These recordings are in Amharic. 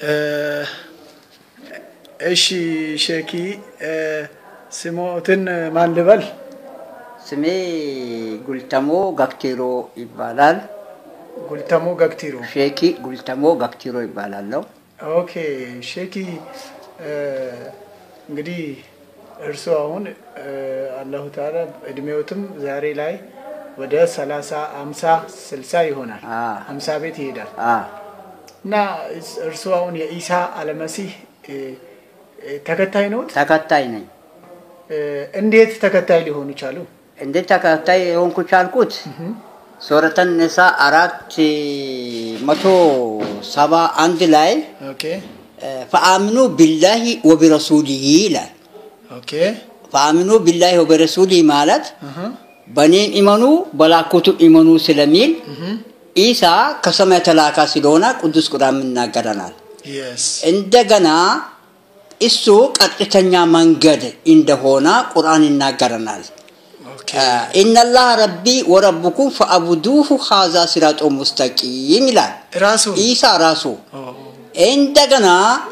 እሺ ሼኪ ስሞትን ማን ልበል? ስሜ ጉልተሞ ጋክቴሮ ይባላል። ጉልተሞ ገክቲሩ። ሼኪ ጉልተሞ ጋክቴሮ ይባላለሁ። ኦኬ ሼኪ እንግዲህ እርሱ አሁን አላሁ ተዓላ እድሜዎትም ዛሬ ላይ ወደ ሰላሳ አምሳ ስልሳ ይሆናል አ አምሳ ቤት ይሄዳል አ እና እርሱ አሁን የኢሳ አለመሲህ እ፣ እ፣ ተከታይ ነዎት? ተከታይ ነኝ። እ፣ እንዴት ተከታይ ሊሆኑ ቻሉ? እንዴት ተከታይ የሆንኩ ቻልኩት? ሱረተን ኒሳ አራት መቶ ሰባ አንድ ላይ ኦኬ ፈአምኑ ቢላሂ ወቢረሱሊሂ ይላል። ኦኬ ፈአምኑ ቢላሂ ወቢረሱሊሂ ማለት አሀ፣ በእኔም ኢመኑ በላኩቱ ኢመኑ ስለሚል ኢሳ ከሰማይ የተላካ ስለሆነ ቅዱስ ቁርአን ይናገረናል። የስ እንደገና እሱ ቀጥተኛ መንገድ እንደሆነ ቁርአን ይናገረናል። ኦኬ ኢነላህ ረቢ ወረብኩም ፈአቡዱሁ ሀዛ ሲራጦ ሙስተቂም ይላል ራሱ ኢሳ ራሱ። ኦ፣ እንደገና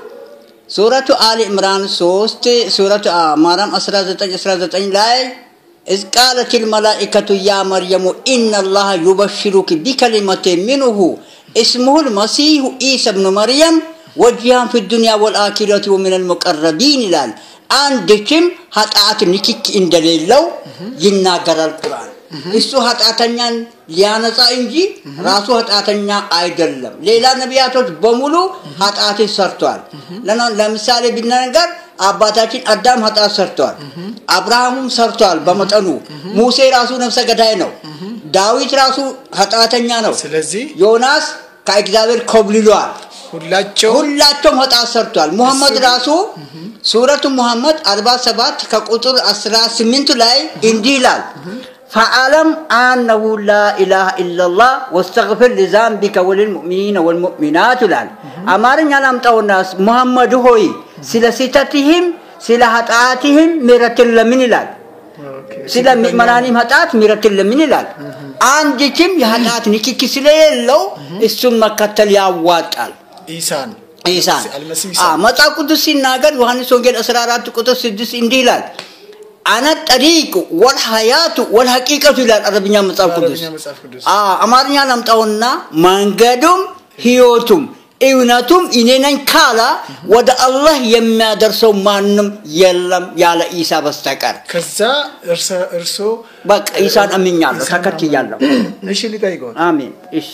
ሱረቱ አሊ ዕምራን 3 ሱረቱ አ- ማርያም 19 19 ላይ إذ قالت الملائكة يا مريم إن الله يبشرك بكلمة منه اسمه المسيح عيسى ابن مريم وجها في الدنيا والآخرة ومن المقربين ይላል አንድችም ኃጢአት ንክክ እንደሌለው ይናገራል ቁርአን። እሱ ኃጢአተኛን ሊያነጻ እንጂ ራሱ ኃጢአተኛ አይደለም። ሌላ ነቢያቶች በሙሉ ኃጢአትን ሰርቷል። ለና- ለምሳሌ ቢነገር አባታችን አዳም ኃጢአት ሰርቷል። አብርሃምም ሰርቷል በመጠኑ። ሙሴ ራሱ ነፍሰ ገዳይ ነው። ዳዊት ራሱ ኃጢአተኛ ነው። ስለዚህ ዮናስ ከእግዚአብሔር ኮብልሏል። ሁላቸው ሁላቸውም ኃጢአት ሰርቷል። ሙሐመድ ራሱ ሱረቱ ሙሐመድ 47 ከቁጥር 18 ላይ እንዲህ ይላል ፈአለም አነሁ ላ ኢላሃ ኢላላህ ወስተግፊር ሊዛንቢከ ወልልሙእሚኒነ ወልሙእሚናት ይላል። አማርኛ ላምጣውና ሙሐመድ ሆይ ስለ ስህተትህም ስለ ኃጢአትህም ምሕረትን ለምን ይላል። ኦኬ፣ ስለ ምእመናንም ኃጢአት ምሕረትን ለምን ይላል። አንድችም የኃጢአት ንክኪ ስለሌለው እሱን መከተል ያዋጣል። ኢሳን ኢሳን አልመሲህ አ መጽሐፍ ቅዱስ ሲናገር ዮሐንስ ወንጌል 14 ቁጥር 6 እንዲህ ይላል አነ ጠሪቅ ወልሐያቱ ወልሐቂቀቱ ይላል አረብኛ መጽሐፍ ቅዱስ አረብኛ መጽሐፍ ቅዱስ አ አማርኛ ላምጣውና መንገዱም ህይወቱም እውነቱም እኔ ነኝ ካላ ወደ አላህ የሚያደርሰው ማንም የለም ያለ ኢሳ በስተቀር ከዛ እርሰ እርሶ በቃ ኢሳን አምኛለሁ ተከትያለሁ እሺ ሊጠይቀው አሜን እሺ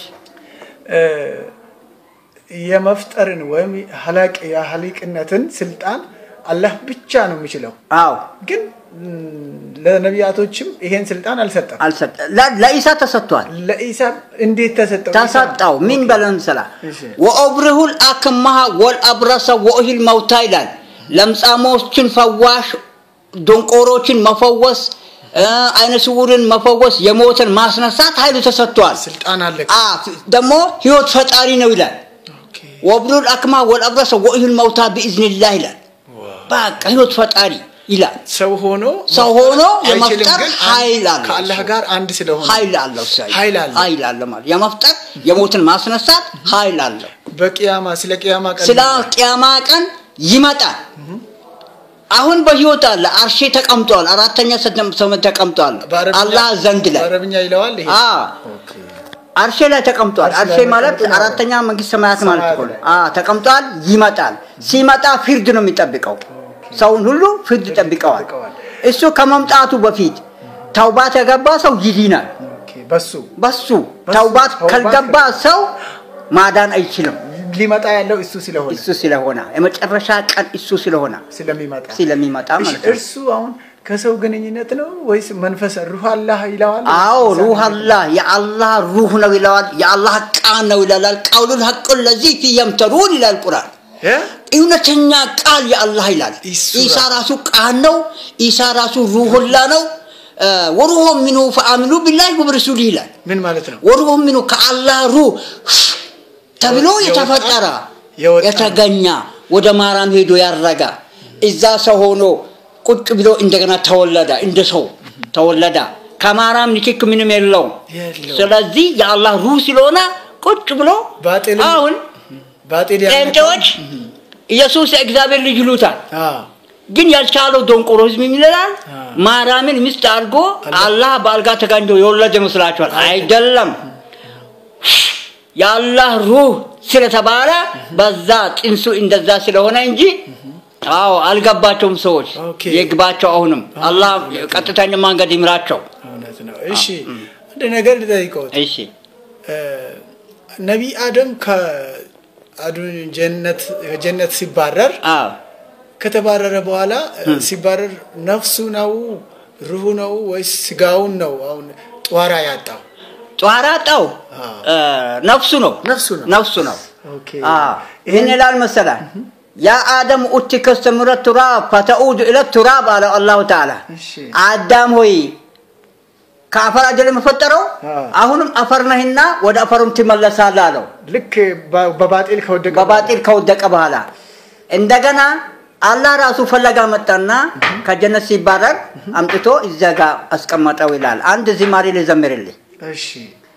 የመፍጠርን ወይም ሀላቅ የሀሊቅነትን ስልጣን አላህ ብቻ ነው የሚችለው። አዎ ግን ም፣ ለነቢያቶችም ይሄን ስልጣን አልሰጠም። አልሰጠ ለ- ለኢሳ ተሰጥቷል ለኢሳ እንዴት ተሰጠው? ተሰጠው ምን በለን ስላ እሺ። ወኦብርሁል አክማሃ ወልአብረሰ ወእህል መውታ ይላል ለምጻሞችን ፈዋሽ ደንቆሮችን መፈወስ እ፣ አይነ ስውርን መፈወስ የሞትን ማስነሳት ኃይሉ ተሰጥቷል ስልጣን አለ። አ ደግሞ ህይወት ፈጣሪ ነው ይላል ኦኬ። ወብሩል አክማ ወልአብረሰ ወእህል መውታ ቢኢዝኒላህ ይላል በቃ ህይወት ፈጣሪ ይላል ሰው ሆኖ ሰው ሆኖ አይችልም፣ የመፍጠር ግን ኃይል አለው ከአላህ እሱ። ጋር አንድ ስለሆነ ኃይል አለው እሱ ኃይል አለው። ኃይል አለው ማለት የመፍጠር የሞትን ማስነሳት ኃይል አለው በቅያማ ስለ ቅያማ ቀን ስለ ቅያማ ቀን ይመጣል አሁን በህይወት አለ አርሼ ተቀምጧል አራተኛ ሰማይ ተቀምጧል በአረብኛ- አላህ ዘንድ ላይ በአረብኛ ይለዋል ይሄ አ ኦኬ። አርሼ ላይ ተቀምጧል አርሼ አርሼ ላይ ማለት ተቀምጧል። አራተኛ መንግስት ሰማያት ማለት ሰማያት እኮ ነው ላይ። አ ተቀምጧል ይመጣል ሲመጣ ፍርድ ነው የሚጠብቀው ሰውን ሁሉ ፍርድ ይጠብቀዋል ይጠብቀዋል። እሱ ከመምጣቱ በፊት ተውባት የገባ ሰው ይድናል ኦኬ። በሱ በሱ በሱ ተውባት ተውባት ካልገባ ሰው ማዳን አይችልም ሊመጣ ያለው እሱ ስለሆነ እሱ ስለሆነ የመጨረሻ ቀን እሱ ስለሆነ ስለሚመጣ ስለሚመጣ እሺ፣ ማለት ነው እርሱ አሁን ከሰው ግንኙነት ነው ወይስ መንፈስ ሩህ አላህ ይለዋል? አዎ ሩህ አላህ የአላህ ሩህ ነው ይለዋል የአላህ ቃል ነው ይላል ቀውሉል ሐቁን ለዚህ ፊ የምተሩን ይላል ቁርአን እ? እውነተኛ ቃል የአላህ ይላል እሱ ኢሳ ራሱ ቃል ነው ኢሳ ራሱ ሩሁላ ነው እ፣ ወሩሁ ሚኑ ፈአሚኑ ቢላሂ ወብረሱሊ ይላል ምን ማለት ነው? ወሩሁ ሚኑ ከአላህ ሩህ ተብሎ የወጣ- የተፈጠረ የወጣ የተገኘ ወደ ማርያም ሄዶ ያረጋ እዛ ሰው ሆኖ ቁጭ ብሎ እንደገና ተወለደ እንደ ሰው ተወለደ ከማርያም ንክክ ምንም የለውም የለውም። ስለዚህ የአላህ ሩህ ስለሆነ ቁጭ ብሎ ባጢልን- አሁን ባጢል ያልነካው- ጴንጤዎች ኢየሱስ የእግዚአብሔር ልጅ ይሉታል። አዎ ግን ያልቻለው ዶንቆሮ ህዝብ ምን ይላል? አ። ማርያምን ሚስት አድርጎ አላህ በአልጋ ተጋኝቶ የወለደ ይመስላችኋል? አይደለም። የአላህ ሩህ ስለተባለ በዛ ጽንሱ እንደዛ ስለሆነ እንጂ አዎ አልገባቸውም። ሰዎች ኦኬ። ይግባቸው። አሁንም አላህ ቀጥተኛ መንገድ ይምራቸው። እውነት ነው። እሺ አንድ ነገር ልጠይቀውት። እሺ ነቢይ አደም ከአዱን ጀነት ጀነት ሲባረር አዎ ከተባረረ በኋላ ሲባረር ነፍሱ ነው ሩሁ ነው ወይስ ስጋውን ነው? አሁን ጧራ ያጣው ጧራ ጣው አዎ። ነፍሱ ነው ነፍሱ ነው። ነፍሱ ነው። ኦኬ ይህን ይላል መሰላል ያ አደም ኡቲከ ስተምረ ቱራብ ፈተኡዱ ኢለ ቱራብ አለ አላሁ ተዓላ እሺ አዳም ሆይ ከአፈር አይደለም የፈጠረው አዎ። አሁንም አፈር ነህና ወደ አፈሩም ትመለሳለህ አለው ልክ በ- በባጢል ከወደቀ በባጢል ከወደቀ በኋላ እንደገና አላህ ራሱ ፈለጋ መጣና ከጀነት ሲባረር አምጥቶ እዚያ ጋር አስቀመጠው ይላል አንድ ዝማሬ ልዘምርልህ እሺ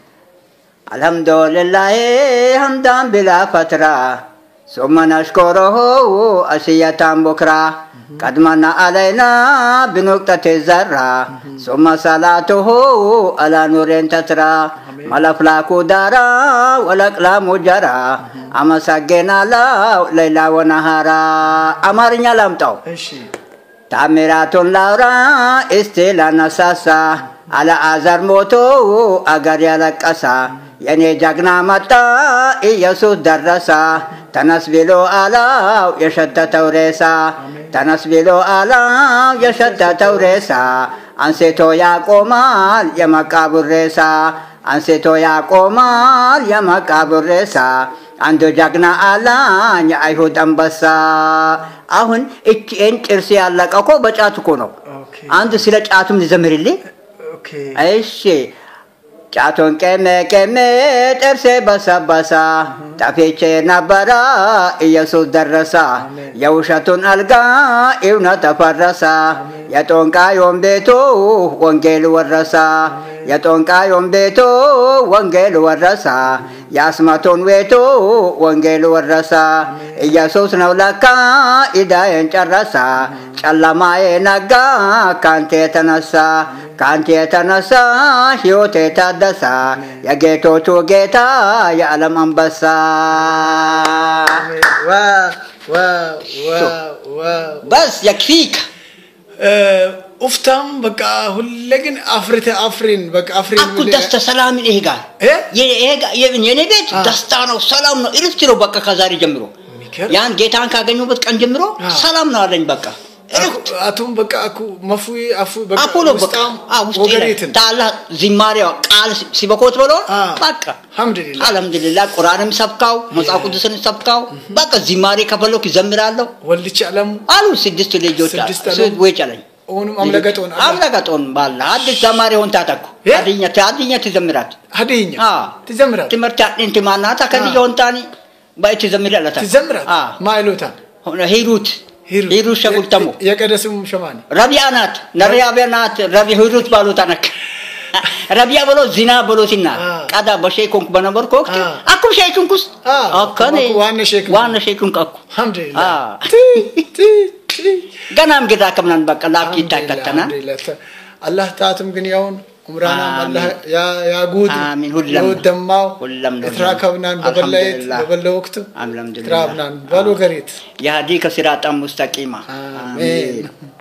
الحمد لله حمدا بلا فترة ثم نشكره أشية بكرة قد من علينا بنقطة الذرة ثم صلاته على نور تترى ما الأفلاك دارا والأقلام جرى أما سجنا لا ليلا ونهارا أمرنا لم تو እሺ ታምራቱን ላውራ እስቲ ላነሳሳ አለአዘር ሞቶ አገር ያለቀሳ የኔ ጀግና መጣ ኢየሱስ ደረሳ ተነስ ብሎ አላው የሸተተው ሬሳ ተነስ ብሎ አላው የሸተተው ሬሳ አንስቶ ያቆማል የመቃብር ሬሳ አንስቶ ያቆማል የመቃብር ሬሳ አንዱ ጀግና አላኝ የአይሁድ አንበሳ አሁን እቺን ጥርስ ያለቀው እኮ በጫት እኮ ነው። ኦኬ አንድ ስለ ጫቱም ልዘምርልህ። ኦኬ እሺ ጫቱን ቄሜ ቄሜ ጥርሴ በሰበሳ ጠፍቼ ነበረ ኢየሱስ ደረሳ የውሸቱን አልጋ እውነት ተፈረሳ የጦንቃዮን ቤቱ ወንጌል ወረሳ የጦንቃዮን ቤቱ ወንጌል ወረሳ የአስመቱን ቤቱ ወንጌል ወረሳ ኢየሱስ ነው ለካ ኢዳዬን ጨረሳ ጨለማዬ ነጋ ካንተ የተነሳ ካንተ የተነሳ ሕይወቴ ታደሳ የጌቶቹ ጌታ የዓለም አንበሳ ዋው ዋው ዋው ዋው በስ የክፊክ ኡፍታም በቃ ሁሌ ግን አፍርተ አፍሪን በቃ አፍሪን አኩ ደስተ ሰላምን ይሄ ጋር እ? የኔ ቤት ደስታ ነው፣ ሰላም ነው፣ እረፍት ነው። በቃ ከዛሬ ጀምሮ የሚገርም። ያን ጌታን ካገኙበት ቀን ጀምሮ አዎ። ሰላም ነው አለኝ። በቃ እረፍት አቱም በቃ አኩ መፉ አፉ በቃ አፖሎ በቃ ውስጣም አዎ፣ ውስጤ ላይ ወገሬትን ታላ ዝማሬዋ ቃል ሲበኮት ብሎ አዎ። በቃ አልሐምዱሊላህ አልሐምዱሊላህ ቁርአንም ሰብካው መጽሐፍ ቅዱስን ሰብካው በቃ ዝማሬ ከፈለኩ ይዘምራለሁ ወልች አለሙ አሉ ስድስት ልጆች አሉ። ስድስት አሉ። ስድ ወይ ጨለኝ ኦኑም አምለገጦን አምለገጦን ባላ አዲስ ዘማሪ ሆን ታጠኩ እ? አድኛ አድኛ ትዘምራት ሀዲኛ አዎ። ትዘምራት ትምህርት አጥንት ማናታ ከልጅ ሆንታኒ ባይት ዘምሪ አለታ ትዘምራት አዎ ማይሎታ ሆነ ሂሩት ሂሩት ሂሩት ሸጉልተሞ የቀደስም ሸማኔ ረቢያ ናት ነሪያቢያ ናት ረቢ ሂሩት ባሉታ ነክ ረቢያ ብሎ ዚና ብሎትና አ። ቀዳ በሼኮንኩ በነበርኩ ወቅት አ። አኩም ሼኩንኩስ አ፣ አከኔ አኩ ዋነ ሼክ ዋነ ሼኩን ቀኩ አልሐምዱሊላህ አዎ። ቲ ቲ ቲ ገናም ግዳ ከምናን በቃ ላኪ ይታከተና አላህ ታትም ግን ያውን ዑምራና አሚን። አላህ ያ- ያጉት አሚን። ሁለም ነው። የወደማው ሁለም ነው። የተራከብናን በበላየት አልሐምዱሊላህ። በበለ ወቅቱ አልሐምዱሊላህ ትራብናን ባሎ ገሬት የሀዲ ከሲራጣ ሙስተቂማ አሜን